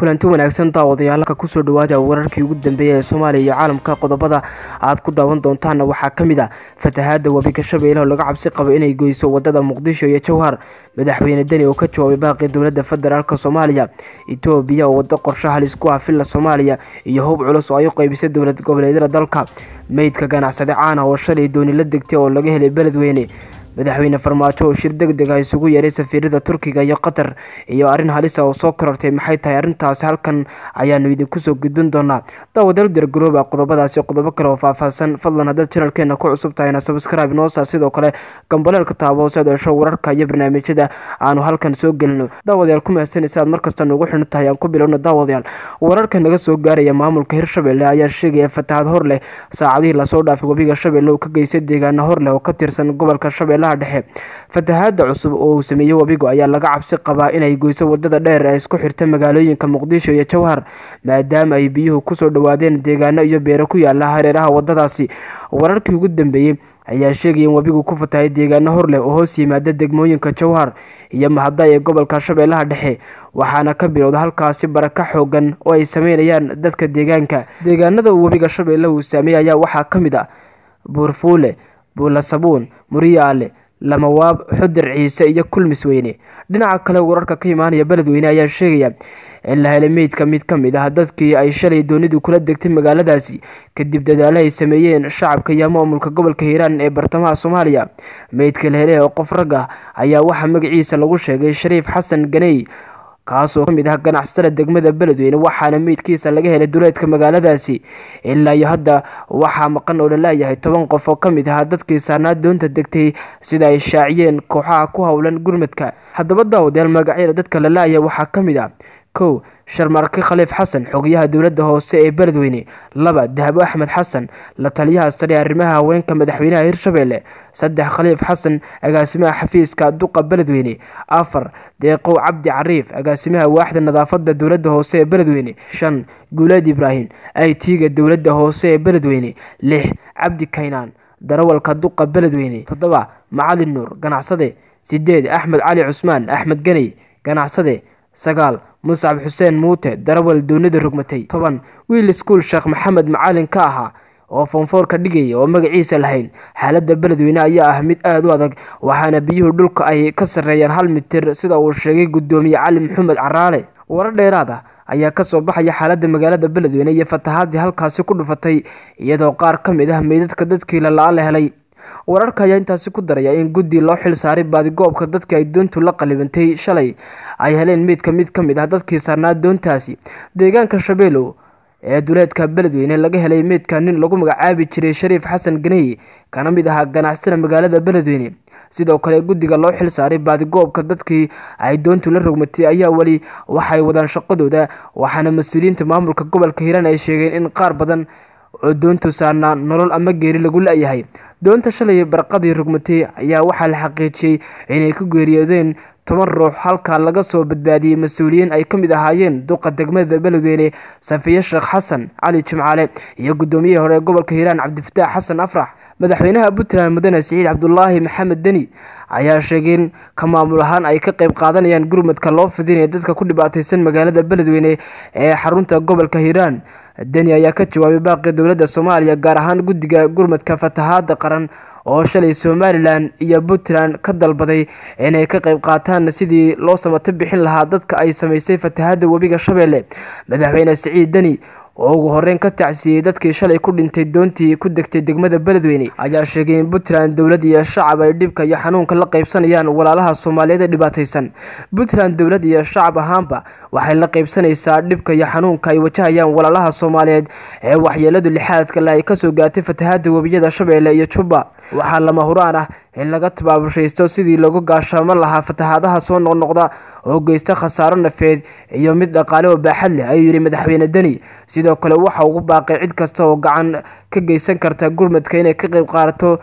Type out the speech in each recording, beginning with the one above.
kulanti wanaagsan daawadayaalka kusoo dhawaada wararkii ugu dambeeyay ee soomaaliya iyo caalamka qodobada aad ku daawan doontaana waxaa ka mid a fatahaada webiga shabeelle oo laga cabsi qabo inay goyso wadada muqdisho iyo jowhar madaxweyne deni oo ka jawaabay baaqii dowlada federaalk soomaaliya etoobiya oo wado qorsho halis ku ah villa soomaaliya iyo hub culus oo ay u qeybisay dowlad goboleedyada dalka meydka ganacsade caana oo shalay dooni la degtay oo laga helay beledweyne madaxweyne farmaajo oo shir deg deg ah isugu yeeray safiirada turkiga iyo qatar iyo arrin halisa oo soo korortay maxay tahay arrintaasi halkan ayaanu idinku soo gudbin doonaa daawadaal dargarooba qodobadaasi qodobo kale oo faahfaahsan fadlan haddaad janalkeena ku cusub tahayna sabscribe noo saar sidoo kale gambaleelka taabo si aad hesho wararka iyo barnaamijyada aanu halkan soo gelino daawadayaal ku mahadsanaysa aad markasta nuugu xidhan tahay aan ku bilowno daawadayaal wararka naga soo gaaraya maamulka hirshabelle ayaa sheegaya fatahaad hor leh saacadihii lasoo dhaafay webiga shabeelle uu ka geystay deegaana hor leh oo ka tirsan gobolka shabeelle dhexe fatahaada cusub oo uu sameeyey webigu ayaa laga cabsi qabaa inay goyso wadada dheer ee isku xirta magaalooyinka muqdisho iyo jowhar maadaama ay biyuhu kusoo dhawaadeen deegaano iyo beero ku yaala hareeraha wadadaasi wararkii ugu dambeeyey ayaa sheegaya in webigu ku fatahay deegaano hor leh oo hoos yimaada degmooyinka jowhar iyo mahada ee gobolka shabeellaha dhexe waxaana ka bilowda halkaasi baraka xoogan oo ay sameynayaan dadka deegaanka deegaanada uu webiga shabeelle uu saameeyey ayaa waxaa ka mid ah buurfuule buulasabuun muriyaale lamawaab xudir ciise iyo kulmis weyne dhinaca kale wararka ka imaanaya beledweyne ayaa sheegaya in la helay meydka mid ka mid ah dadkii ay shalay doonidu kula degtay magaaladaasi kadib dadaalo ay sameeyeen shacabka iyo maamulka gobolka hiiraan ee bartamaha soomaaliya meydka la helay oo qof rag ah ayaa waxaa magaciisa lagu sheegay shariif xasan ganey kaasoo kamid ah ganacsatada degmada beledweyne waxaana meydkiisa laga helay duleedka magaaladaasi ilaa iyo hadda waxaa maqan oo laleeyahay toban qof oo kamid ah dadkii saarnaa doonta degtay sida ay shaaciyeen kooxaha ku howlan gurmadka haddaba daawadayaal magacyada dadka lalaaya waxaa kamid ah kow sharmarke khaliif xasan xogayaha dowladda hoose ee beledweyne laba dahabo axmed xasan la taliyaha sare arrimaha haweenka madaxweynaha hirshabelle saddex khaliif xasan agaasimaha xafiiska duqa beledweyne afar deeqow cabdi cariif agaasimaha waaxda nadaafada dowladda hoose ee beledweyne shan guuleed ibraahim aytiga dowladda hoose ee beledweyne lix cabdi kaynaan darawalka duqa beledweyne toddoba macalin nuur ganacsade sideed axmed cali cusmaan axmed ganey ganacsade sagaal muscab xuseen muute darawal doonida rogmatay toban wiil iskuul sheekh maxamed macalin ka ahaa oo foonfoorka dhigaya oo magaciisa lahayn xaaladda beledweyne ayaa ah mid aada u adag waxaana biyuhu dhulka ay ka sarreeyaan hal mitir sida uu sheegay guddoomiye cali maxamed caraale warar dheeraad ah ayaa kasoo baxaya xaaladda magaalada beledweyne iyo fatahaadii halkaasi ku dhufatay iyadoo qaar ka mid ah meydadka dadkii lalaa la helay wararka ayaa intaasi ku daraya in guddi loo xil saaray baadigoobka dadkii ay doontu la qalibantay shalay ay heleen meydka mid ka mid ah dadkii saarnaa doontaasi deegaanka shabeelow ee duleedka beledweyne laga helay meydka nin lagu magacaabi jiray shariif xasan ganey kana mid ahaa ganacsada magaalada beledweyne sidoo kale guddiga loo xil saaray baadigoobka dadkii ay doontu la rogmatay ayaa weli waxay wadaan shaqadooda waxaana mas-uuliyiinta maamulka gobolka hiiraan ay sheegeen in qaar badan oo doontu saarnaa nolol ama geeri lagu la-yahay doonta shalay barqadii rogmatay ayaa waxaa la xaqiijiyey inay ku geeriyoodeen toban ruux halkaa laga soo badbaadiyey mas-uuliyiin ay ka mid ahaayeen duqa degmada beledweyne safiye sheekh xasan cali jimcaale iyo guddoomiyihii hore gobolka hiiraan cabdifataax xasan afrax madaxweynaha puntland mudane siciid cabdulaahi maxamed deni ayaa sheegay in ka maamul ahaan ay ka qeyb qaadanayaan gurmadka loo fidinaya dadka ku dhibaateysan magaalada beledweyne ee xarunta gobolka hiiraan deni ayaa ka jawaabay baaqii dowladda soomaaliya gaar ahaan guddiga gurmadka fatahaada qaran oo shalay somalilan iyo puntland ka dalbaday inay ka qeyb qaataan sidii loo samato bixin lahaa dadka ay sameysay fatahaada webiga shabeelle madaxweyne siciid deni oo ugu horeyn ka tacsiyey dadkii shalay ku dhintay doontii ku degtay degmada beledweyne ayaa sheegay in puntland dowlad iyo shacab ay dhibka iyo xanuunka la qeybsanayaan walaalaha soomaaliyeed ee dhibaateysan puntland dowlad iyo shacab ahaanba waxay la qeybsanaysaa dhibka iyo xanuunka ay wajahayaan walaalaha soomaaliyeed ee waxyeeladu lixaadka le ay kasoo gaartay fatahaada webiyada shabeelle iyo jubba waxaa lama huraan ah in laga tabaabushaysto sidii lagu gaashaamo lahaa fatahaadaha soo noqnoqda oo geysta khasaaro nafeed iyo mid dhaqaale oo baaxad leh ayuu yidhi madaxweyne deni sidoo kale waxa ugu baaqay cid kasta oo gacan ka geysan karta gurmadka inay ka qeyb qaadato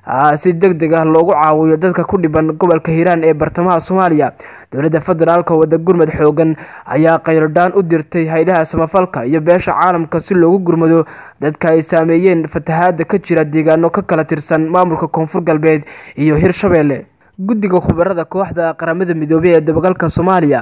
si deg deg ah loogu caawiyo dadka ku dhiban gobolka hiiraan ee bartamaha soomaaliya dowladda federaalk wada gurmad xoogan ayaa khayrodhaan u dirtay haydaha samafalka iyo beesha caalamka si loogu gurmado dadka ay saameeyeen fatahaada ka jira deegaano ka kala tirsan maamulka koonfur galbeed iyo hirshabeelle guddiga khubarada kooxda qaramada midoobey ee dabagalka soomaaliya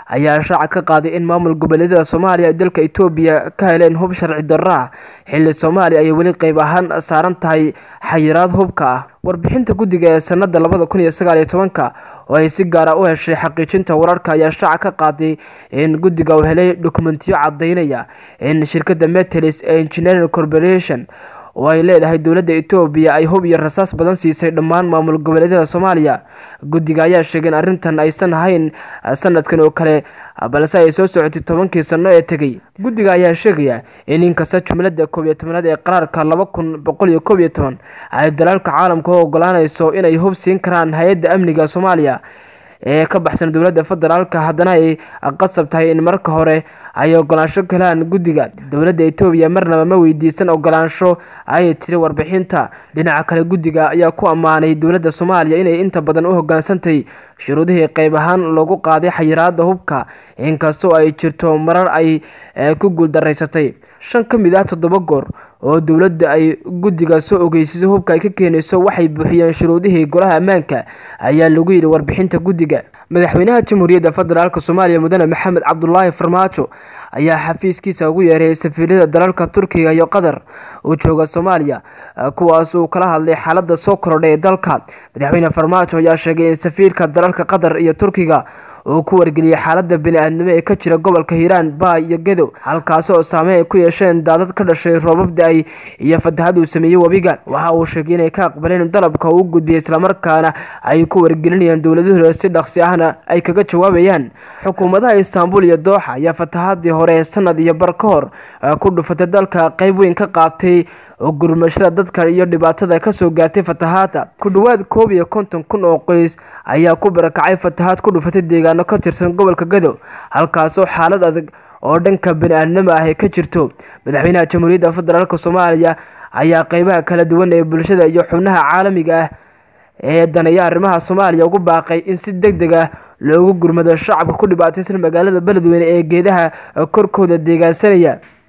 ayaa shaaca ka qaaday in maamul goboleedyada soomaaliya ay dalka etoobiya ka heleen hub sharci darro ah xilli soomaaliya ayay weli qeyb ahaan saaran tahay xayiraad hubka ah warbixinta guddiga ee sanada labada kun iyo sagaal iyo tobanka oo ay si gaara u heshay xaqiijinta wararka ayaa shaaca ka qaaday in guddiga uu helay dokumentiyo cadaynaya in shirkadda metelis ee engineering corporation oo ay leedahay dowladda etoobiya ay hub iyo rasaas badan siisay dhammaan maamul goboleedyada soomaaliya guddiga ayaa sheegay in arrintan aysan ahayn sanadkan oo kale balse ay soo socotay tobankii sano ee tegey guddiga ayaa sheegaya in inkasta jumlada koob iyo tobanaad ee qaraarka laba kun boqol iyo koob iyo toban ay dalaalka caalamka u ogolaaneyso inay hub siin karaan hay-adda amniga soomaaliya ee ka baxsan dowladda federaalka haddana ay qasab tahay in marka hore ay ogolaansho galaan guddiga dowladda etoobiya marnaba ma weydiisan ogolaansho ayay tiri warbixinta dhinaca kale guddiga ayaa ku ammaanay dowladda soomaaliya inay inta badan u hogaansantay shuruudihii qeyb ahaan loogu qaaday xayiraada hubka inkastoo ay jirto marar ay ku guuldaraysatay shan ka mid ah toddoba goor oo dowladda ay guddiga soo ogeysiso hubka ay ka keenayso waxay buuxiyeen shuruudihii golaha ammaanka ayaa lagu yidhi warbixinta guddiga madaxweynaha jamhuuriyadda federaalk soomaaliya mudane maxamed cabdulaahi farmaajo ayaa xafiiskiisa ugu yeeray safiirada dalalka turkiga iyo qatar uu jooga soomaaliya kuwaas uu kala hadlay xaalada soo korodhay ee dalka madaxweyne farmaajo ayaa sheegay in safiirka dalalka qatar iyo turkiga uu ku wargeliyey xaalada bani-aadnimo ee ka jira gobolka hiiraan baay iyo gedow halkaasi oo saameyn ay ku yeesheen daadad ka dhashay roobab da-ay iyo fatahad uu sameeyey webiga waxa uu sheegay inay ka aqbaleen dalabka uu gudbiyey islamarkaana ay ku wargelinayaan dowladahooda si dhaqsi ahna ay kaga jawaabayaan xukuumadaha istaanbul iyo dooxa ayaa fatahadii hore sanad iyo bar ka hor ku dhufatay dalka qeyb weyn ka qaatay oo gurmashada dadka iyo dhibaatada kasoo gaartay fatahaada ku dhowaad koob iyo konton kun oo qoys ayaa ku barakacay fatahaad ku dhufatay deegaano ka tirsan gobolka gadow halkaasoo xaalad adag oo dhanka bani-aadnimo ah ay ka jirto madaxweynaha jamhuuriyadda federaalk soomaaliya ayaa qeybaha kala duwan ee bulshada iyo xubnaha caalamiga ah ee daneeya arrimaha soomaaliya ugu baaqay in si deg deg ah loogu gurmado shacabka ku dhibaataysan magaalada beledweyne ee geedaha korkooda deegaansanaya